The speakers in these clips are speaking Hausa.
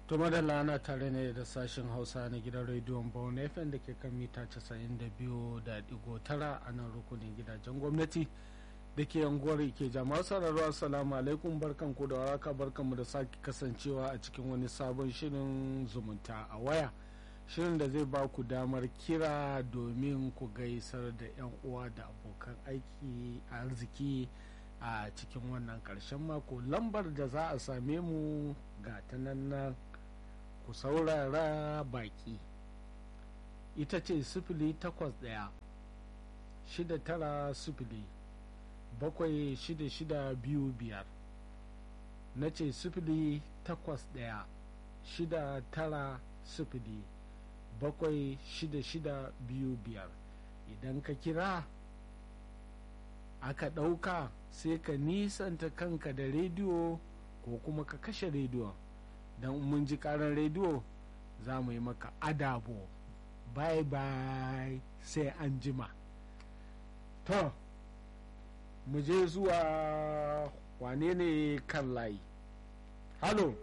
to madalla ana tare ne da sashen hausa na gidan rediyon bawon fm da ke kan mita 92.9 a nan rukunin gidajen gwamnati da ke yanguwar ke jama'a sararwa assalamu alaikum barkan ku da waraka barkan mu da sake kasancewa a cikin wani sabon shirin zumunta a waya shirin da zai ba ku damar kira domin ku gaisar da 'yan uwa da abokan aiki a arziki a cikin wannan karshen mako lambar da za a same mu ga ta nan ku saurara baki ita ce sifili takwas ɗaya shida tara sifili bakwai shida shida biyu biyar na ce sifili takwas ɗaya shida tara sifili bakwai shida shida biyu biyar idan ka kira aka ɗauka sai ka nisanta kanka da rediyo ko kuma ka kashe rediyo don mun ji karan rediyo za mu yi maka adabo bye bye sai an jima to mu je zuwa wane ne kan layi halo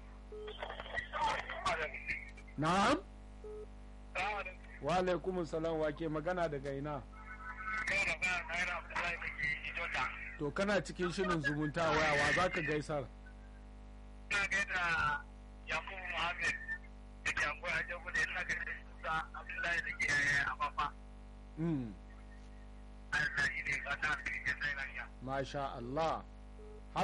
na'am wa alaikum salam wa ke magana daga ina to kana cikin shirin zumunta waya wa za ka gaisar ina gaida yakubu muhammed da ke akwai hajjar kudu ina gaida musa abdullahi da ke afafa mm. Allah shi ne ba ta da ke sai lafiya masha Allah